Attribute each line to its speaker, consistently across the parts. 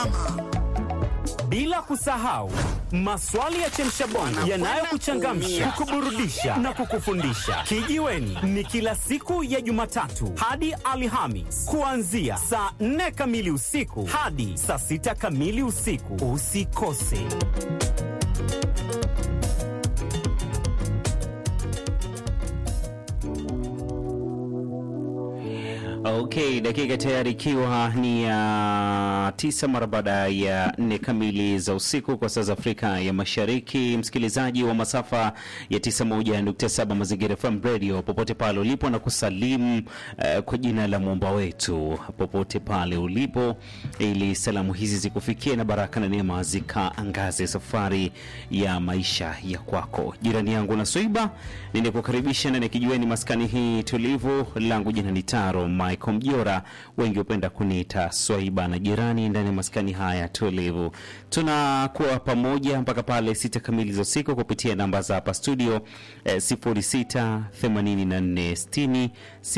Speaker 1: mama.
Speaker 2: Bila kusahau maswali ya chemshabongo yanayokuchangamsha, kukuburudisha na kukufundisha. Kijiweni ni kila siku ya Jumatatu hadi Alhamis kuanzia saa 4 kamili usiku hadi saa 6 kamili usiku. Usikose.
Speaker 3: Okay, dakika tayari ikiwa ni ya tisa mara baada ya nne kamili za usiku kwa saa za Afrika ya Mashariki. Msikilizaji wa masafa ya 91.7 Mazingira FM Radio, popote pale ulipo na kusalimu eh, kwa jina la muumba wetu, popote pale ulipo, ili salamu hizi zikufikie na baraka na neema zikaangaze safari ya maisha ya kwako. Jirani yangu na Soiba, ninakukaribisha na nikijueni maskani hii tulivu, langu jina ni Taro Michael Mjora, wengi hupenda kuniita Swaiba na jirani ndani ya maskani haya tulivu. Tunakuwa pamoja mpaka pale sita kamili za usiku kupitia namba za hapa studio eh, 06 84 60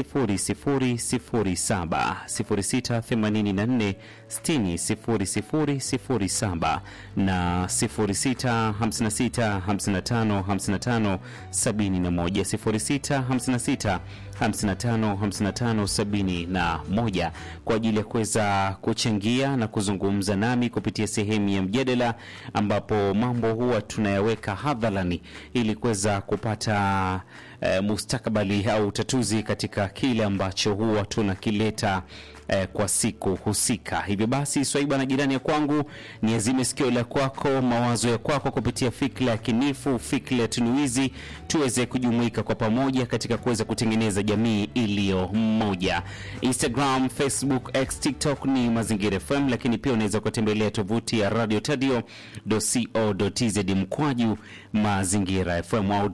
Speaker 3: 0007 06 84 60 0007 na 06 56 55 55 71 06 56 55 55 71 kwa ajili ya kuweza kuchangia na kuzungumza nami kupitia sehemu ya mjadala, ambapo mambo huwa tunayaweka hadharani ili kuweza kupata eh, mustakabali au utatuzi katika kile ambacho huwa tunakileta eh, kwa siku husika. Hivyo basi, Swaiba na jirani ya kwangu, ni azime sikio la kwako, mawazo ya kwako kupitia fikra ya kinifu, fikra ya tunuizi, tuweze kujumuika kwa pamoja katika kuweza kutengeneza jamii iliyo mmoja. Instagram, Facebook, X, TikTok ni Mazingira FM, lakini pia unaweza kutembelea tovuti ya Radio Tadio co.tz mkwaju Mazingira FM au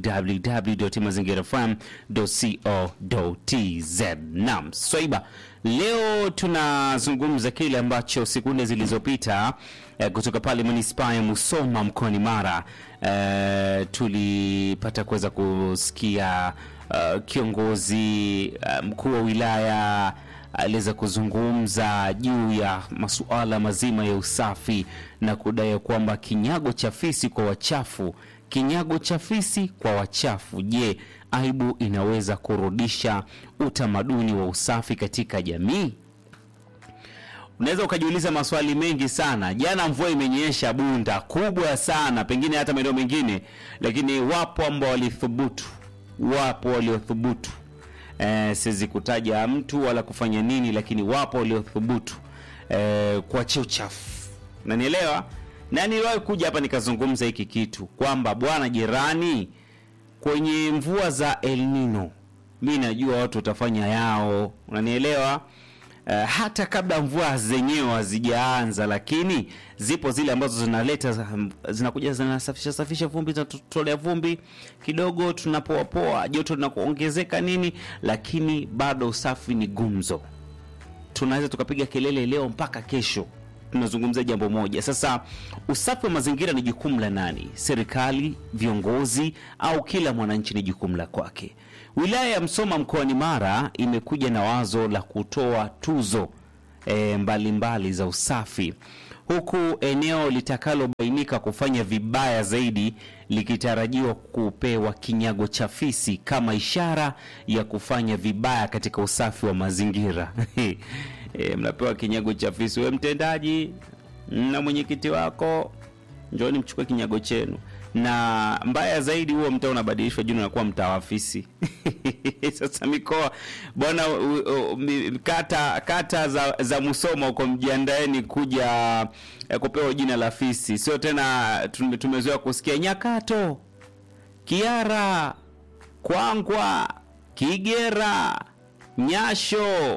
Speaker 3: www.mazingirafm.co.tz. Naam, Swaiba, leo tunazungumza kile ambacho sekunde zilizopita eh, kutoka pale manispaa ya Musoma mkoani Mara eh, tulipata kuweza kusikia uh, kiongozi uh, mkuu wa wilaya aliweza kuzungumza juu ya masuala mazima ya usafi na kudai kwamba kinyago cha fisi kwa wachafu, kinyago cha fisi kwa wachafu. Je, aibu inaweza kurudisha utamaduni wa usafi katika jamii? Unaweza ukajiuliza maswali mengi sana. Jana mvua imenyesha bunda kubwa sana, pengine hata maeneo mengine, lakini wapo ambao walithubutu, wapo waliothubutu eh, siwezi kutaja mtu wala kufanya nini, lakini wapo waliothubutu eh, kuachia uchafu. Nanielewa na niliwahi kuja hapa nikazungumza hiki kitu kwamba bwana jirani, kwenye mvua za El Nino, mi najua watu watafanya yao, unanielewa Uh, hata kabla mvua zenyewe hazijaanza, lakini zipo zile ambazo zinaleta zinakuja zinasafisha safisha vumbi, zinatolea vumbi kidogo, tunapoapoa joto linakuongezeka nini, lakini bado usafi ni gumzo. Tunaweza tukapiga kelele leo mpaka kesho, tunazungumzia jambo moja. Sasa usafi wa mazingira ni jukumu la nani? Serikali, viongozi, au kila mwananchi ni jukumu la kwake? Wilaya ya Msoma mkoani Mara imekuja na wazo la kutoa tuzo e, mbalimbali za usafi huku eneo litakalobainika kufanya vibaya zaidi likitarajiwa kupewa kinyago cha fisi kama ishara ya kufanya vibaya katika usafi wa mazingira. E, mnapewa kinyago cha fisi, we mtendaji na mwenyekiti wako, njooni mchukue kinyago chenu na mbaya zaidi huo mtaa unabadilishwa jina unakuwa mtaa wa fisi. Sasa mikoa bwana, kata kata za, za Musoma huko mjiandaeni kuja eh, kupewa jina la fisi, sio tena tume- tumezoea kusikia Nyakato, Kiara, Kwangwa, Kigera, Nyasho,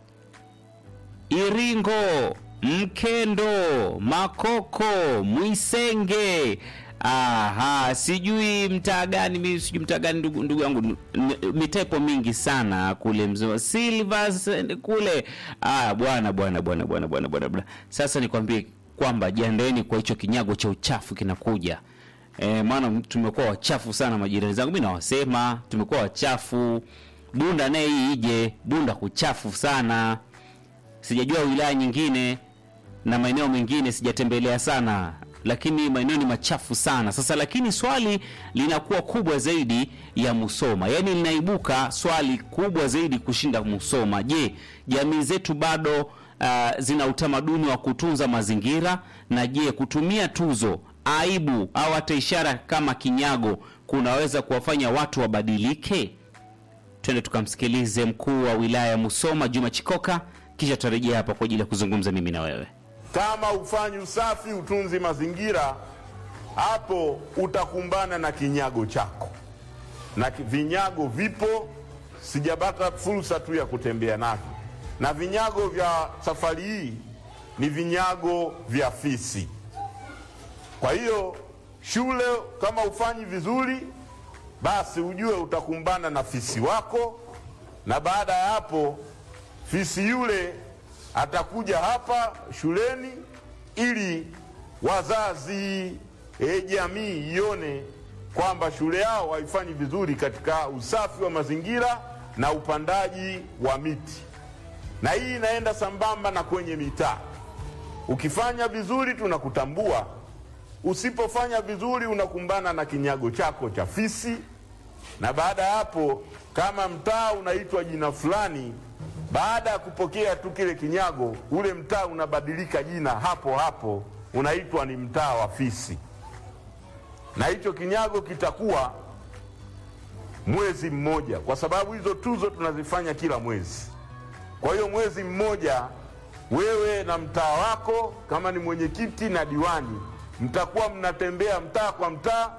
Speaker 3: Iringo, Mkendo, Makoko, Mwisenge. Aha, sijui mtaa gani mimi sijui mtaa gani ndugu, ndugu yangu n- mitaa ipo mingi sana kule mzee Silvers kule. Ah, bwana bwana bwana bwana bwana bwana bwana. Sasa nikwambie kwamba jiandaeni kwa hicho kinyago cha uchafu kinakuja. E, maana tumekuwa wachafu sana majirani zangu, mimi nawasema tumekuwa wachafu. Bunda naye hii ije, Bunda kuchafu sana. Sijajua wilaya nyingine na maeneo mengine sijatembelea sana, lakini maeneo ni machafu sana. Sasa lakini swali linakuwa kubwa zaidi ya Musoma, yaani linaibuka swali kubwa zaidi kushinda Musoma. Je, jamii zetu bado uh, zina utamaduni wa kutunza mazingira? Na je, kutumia tuzo, aibu au hata ishara kama kinyago kunaweza kuwafanya watu wabadilike? Twende tukamsikilize mkuu wa wilaya ya Musoma Juma Chikoka, kisha tutarejea hapa kwa ajili ya kuzungumza mimi na wewe.
Speaker 1: Kama ufanyi usafi, utunzi mazingira, hapo utakumbana na kinyago chako, na ki- vinyago vipo. Sijapata fursa tu ya kutembea navyo, na vinyago vya safari hii ni vinyago vya fisi. Kwa hiyo shule, kama ufanyi vizuri, basi ujue utakumbana na fisi wako, na baada ya hapo fisi yule atakuja hapa shuleni ili wazazi, e, jamii ione kwamba shule yao haifanyi vizuri katika usafi wa mazingira na upandaji wa miti, na hii inaenda sambamba na kwenye mitaa. Ukifanya vizuri tunakutambua, usipofanya vizuri unakumbana na kinyago chako cha fisi na baada ya hapo, kama mtaa unaitwa jina fulani, baada ya kupokea tu kile kinyago, ule mtaa unabadilika jina hapo hapo, unaitwa ni mtaa wa fisi, na hicho kinyago kitakuwa mwezi mmoja, kwa sababu hizo tuzo tunazifanya kila mwezi. Kwa hiyo mwezi mmoja, wewe na mtaa wako, kama ni mwenyekiti na diwani, mtakuwa mnatembea mtaa kwa mtaa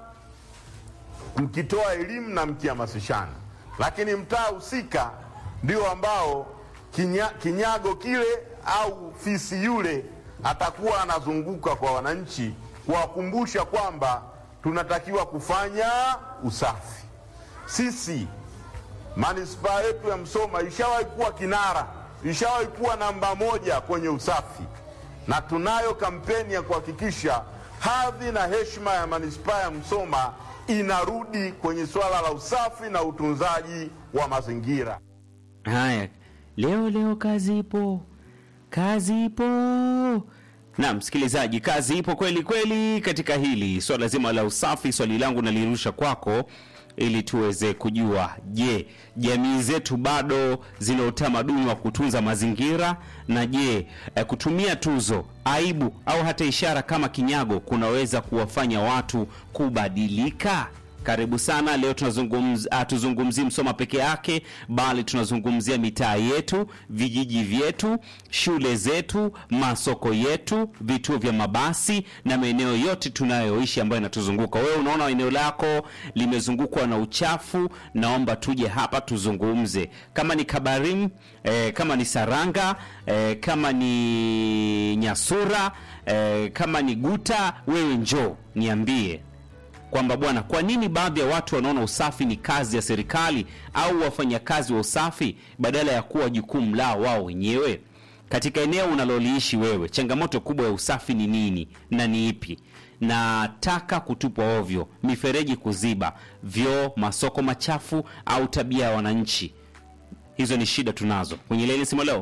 Speaker 1: mkitoa elimu na mkihamasishana, lakini mtaa husika ndio ambao kinya, kinyago kile au fisi yule atakuwa anazunguka kwa wananchi kuwakumbusha kwamba tunatakiwa kufanya usafi. Sisi manispaa yetu ya Msoma ishawahi kuwa kinara, ishawahi kuwa namba moja kwenye usafi, na tunayo kampeni ya kuhakikisha hadhi na heshima ya manispaa ya Msoma inarudi kwenye swala la usafi na utunzaji wa mazingira.
Speaker 3: Haya, leo leo kazi ipo, kazi ipo. Na msikilizaji, kazi ipo kweli kweli katika hili swala zima la usafi. Swali langu nalirusha kwako ili tuweze kujua, je, jamii zetu bado zina utamaduni wa kutunza mazingira? Na je, eh, kutumia tuzo, aibu au hata ishara kama kinyago kunaweza kuwafanya watu kubadilika? Karibu sana. Leo tunazungumzia hatuzungumzii Msoma peke yake, bali tunazungumzia mitaa yetu, vijiji vyetu, shule zetu, masoko yetu, vituo vya mabasi na maeneo yote tunayoishi ambayo inatuzunguka. Wewe unaona eneo lako limezungukwa na uchafu, naomba tuje hapa tuzungumze. Kama ni Kabarim, eh, kama ni Saranga, eh, kama ni Nyasura, eh, kama ni Guta, wewe njoo niambie kwamba bwana, kwa nini baadhi ya watu wanaona usafi ni kazi ya serikali au wafanyakazi wa usafi badala ya kuwa jukumu lao wao wenyewe? Katika eneo unaloliishi wewe, changamoto kubwa ya usafi ni nini na ni ipi? Na taka kutupwa ovyo, mifereji kuziba, vyoo, masoko machafu au tabia ya wananchi? Hizo ni shida tunazo. Kwenye laini simu leo,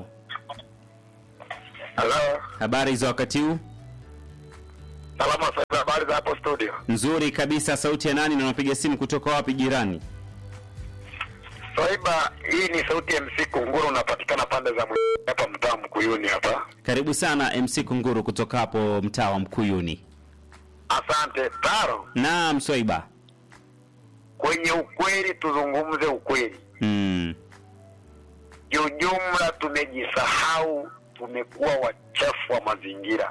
Speaker 4: Halo,
Speaker 3: habari za wakati huu?
Speaker 4: salama sana. Habari za hapo studio?
Speaker 3: Nzuri kabisa. Sauti ya nani na unapiga simu kutoka wapi jirani?
Speaker 4: Swaiba, hii ni sauti ya MC Kunguru, unapatikana pande za Mwi- hapa mtaa Mkuyuni hapa.
Speaker 3: Karibu sana MC Kunguru kutoka hapo mtaa wa Mkuyuni.
Speaker 4: Asante Taro.
Speaker 3: Naam, Swaiba.
Speaker 4: Kwenye ukweli, tuzungumze ukweli.
Speaker 3: Mm.
Speaker 4: Kiujumla tumejisahau, tumekuwa wachafu wa mazingira.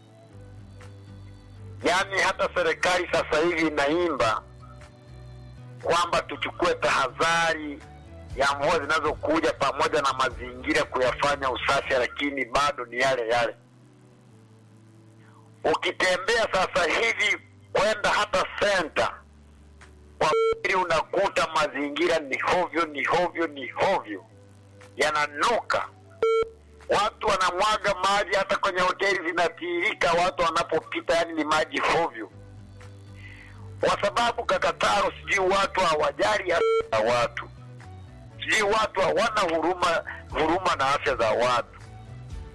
Speaker 4: Yaani hata serikali sasa hivi inaimba kwamba tuchukue tahadhari ya mvua zinazokuja pamoja na mazingira kuyafanya usafi, lakini bado ni yale yale. Ukitembea sasa hivi kwenda hata senta, kwa kweli unakuta mazingira ni hovyo, ni hovyo, ni hovyo, yananuka. Watu wanamwaga maji, hata kwenye hoteli zinatiririka watu wanapopita, yani ni maji hovyo, kwa sababu kakataro, sijui watu hawajali afya za watu, sijui watu hawana huruma huruma na afya za watu.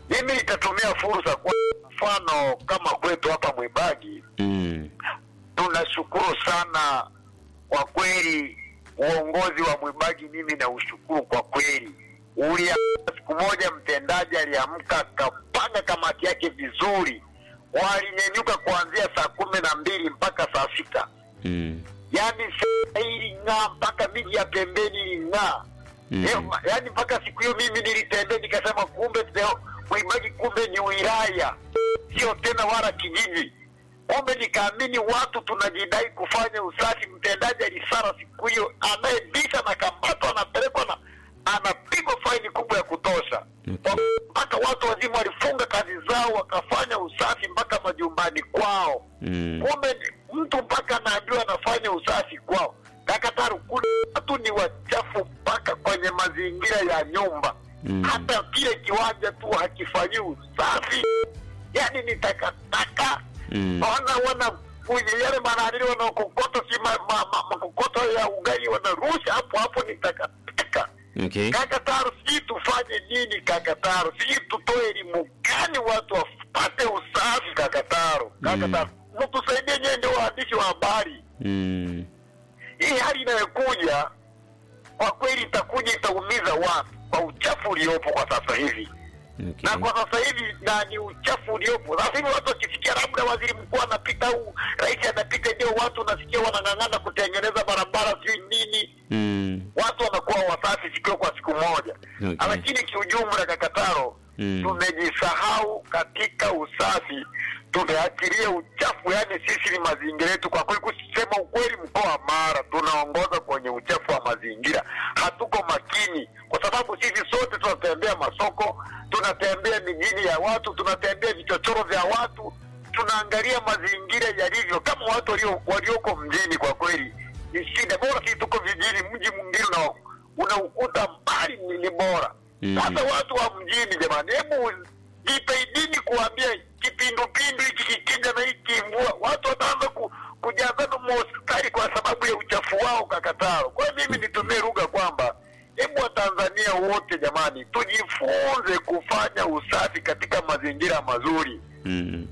Speaker 4: Mimi nitatumia fursa kwa mfano kama kwetu hapa Mwibagi,
Speaker 3: Mm.
Speaker 4: tunashukuru sana kwa kweli uongozi wa Mwibagi, mimi naushukuru kwa kweli. Ulia siku moja mtendaji aliamka akapanga kamati yake vizuri, walinyenyuka kuanzia saa kumi na mbili mpaka saa sita
Speaker 3: Mm.
Speaker 4: yaani saa hii iling'aa mpaka miji ya pembeni iling'aa
Speaker 3: Mm.
Speaker 4: Ema, yaani mpaka siku hiyo mimi nilitembea nikasema kumbe leo Mwimbaji kumbe ni wilaya sio tena wala kijiji kumbe nikaamini watu tunajidai kufanya usafi mtendaji alisara siku hiyo anayebisha na kambatwa anapelekwa na anapigwa faini kubwa ya kutosha
Speaker 3: Okay.
Speaker 4: mpaka watu wazima walifunga kazi zao wakafanya usafi mpaka majumbani kwao
Speaker 3: Mm.
Speaker 4: kumbe ni- mtu mpaka anaambiwa anafanya usafi kwao. Kakataru, kuna watu ni wachafu mpaka kwenye mazingira ya nyumba
Speaker 3: Mm.
Speaker 4: hata kile kiwanja tu hakifanyi usafi, yani ni takataka
Speaker 3: Mm.
Speaker 4: wana wana kwenye yale mananili wanaokokota si ma, ma, ma, makokoto ya ugali wanarusha hapo hapo, ni takataka.
Speaker 3: Okay.
Speaker 4: Kakataru, sijui tufanye nini Kakataru, sijui tutoe elimu gani watu wapate usafi Kakataru. Kakataru, mtusaidie nyewe, ndio waandishi wa habari.
Speaker 3: Mm.
Speaker 4: Hii hali inayokuja kwa kweli itakuja itaumiza watu kwa uchafu uliopo kwa sasa hivi
Speaker 3: Okay.
Speaker 4: na kwa sasa hivi na ni uchafu uliopo sasa hivi. Watu wakisikia labda waziri mkuu anapita au rais anapita, ndio watu unasikia wanang'ang'ana kutengeneza barabara, sijui nini
Speaker 3: Mm.
Speaker 4: watu wanakuwa wasafi siku kwa siku moja
Speaker 3: Okay.
Speaker 4: lakini kiujumla kakataro
Speaker 3: Mm.
Speaker 4: tumejisahau katika usafi tumeachilia uchafu yani sisi ni mazingira yetu kwa kweli kusema ukweli mkoa wa mara tunaongoza kwenye uchafu wa mazingira hatuko makini kwa sababu sisi sote tunatembea masoko tunatembea mijini ya watu tunatembea vichochoro vya watu tunaangalia mazingira yalivyo kama watu walio- walioko mjini kwa kweli ni shida bora sisi tuko vijijini mji mwingine una- unaukuta mbali ni, ni bora
Speaker 3: Mm.
Speaker 4: sasa watu wa mjini jamani hebu jitahidini kuambia kipindupindu hiki kikija na hiki mvua watu wataanza ku, kujazana mahospitali kwa sababu ya uchafu wao kakataro kwa hiyo mimi nitumie lugha kwamba hebu watanzania wote jamani tujifunze kufanya usafi katika mazingira mazuri
Speaker 3: Mm.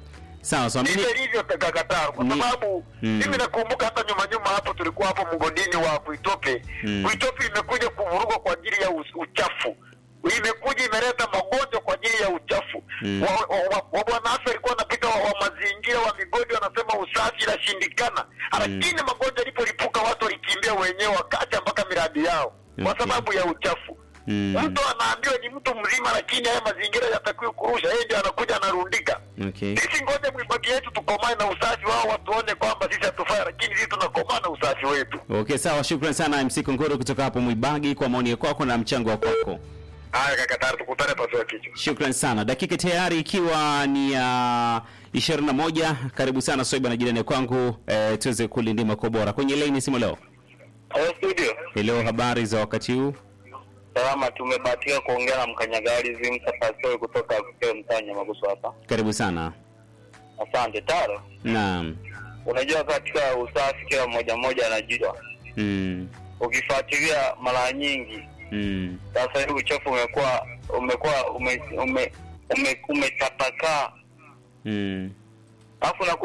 Speaker 3: Sawa sawa. Mimi
Speaker 4: ndivyo hivyo kakataro kwa
Speaker 3: Ni-
Speaker 4: sababu
Speaker 3: Mm.
Speaker 4: mimi nakumbuka hata nyuma nyuma hapo tulikuwa hapo mgodini wa kuitope
Speaker 3: Mm.
Speaker 4: kuitope imekuja kuvurugwa kwa ajili ya us- uchafu imekuja imeleta magonjwa kwa ajili ya uchafu
Speaker 3: Mm.
Speaker 4: wa, wa, wa, wa bwana afya alikuwa anapita wa, wa mazingira wa migodi wanasema usafi inashindikana lakini magonjwa yalipolipuka watu walikimbia wenyewe wakacha mpaka miradi yao kwa
Speaker 3: Okay.
Speaker 4: sababu ya uchafu
Speaker 3: Mm.
Speaker 4: mtu anaambiwa ni mtu mzima lakini haya mazingira yatakiwi kurusha yeye ndio anakuja anarundika
Speaker 3: Okay.
Speaker 4: sisi ngoja mwibaki yetu tukomae na usafi wao watuone kwamba sisi hatufai lakini sisi tunakomaa na usafi wetu
Speaker 3: Okay, sawa. Shukrani sana MC Kongoro kutoka hapo Mwibagi kwa maoni kwako na mchango wa kwako.
Speaker 4: haya kakatari tukutane pasua kichwa
Speaker 3: Shukran sana. Dakika tayari ikiwa ni ya ishirini na moja. Karibu sana Soiba na jirani kwangu eh, tuweze kulindima kwa bora kwenye laini simu leo.
Speaker 5: Hello studio.
Speaker 3: Leo habari za wakati huu?
Speaker 5: Salama, tumebahatika kuongea na mkanyagari Zimsa Pastori kutoka Kukeo mtaa Nyamagusu hapa.
Speaker 3: Karibu sana.
Speaker 5: Asante Taro.
Speaker 3: Naam.
Speaker 5: Unajua katika usafi kila mmoja mmoja anajua.
Speaker 3: Mm.
Speaker 5: Ukifuatilia mara nyingi
Speaker 3: Mm.
Speaker 5: sasa hivi uchafu umekuwa umekuwa ume, ume, ume, umetapakaa
Speaker 3: Mm.
Speaker 5: alafu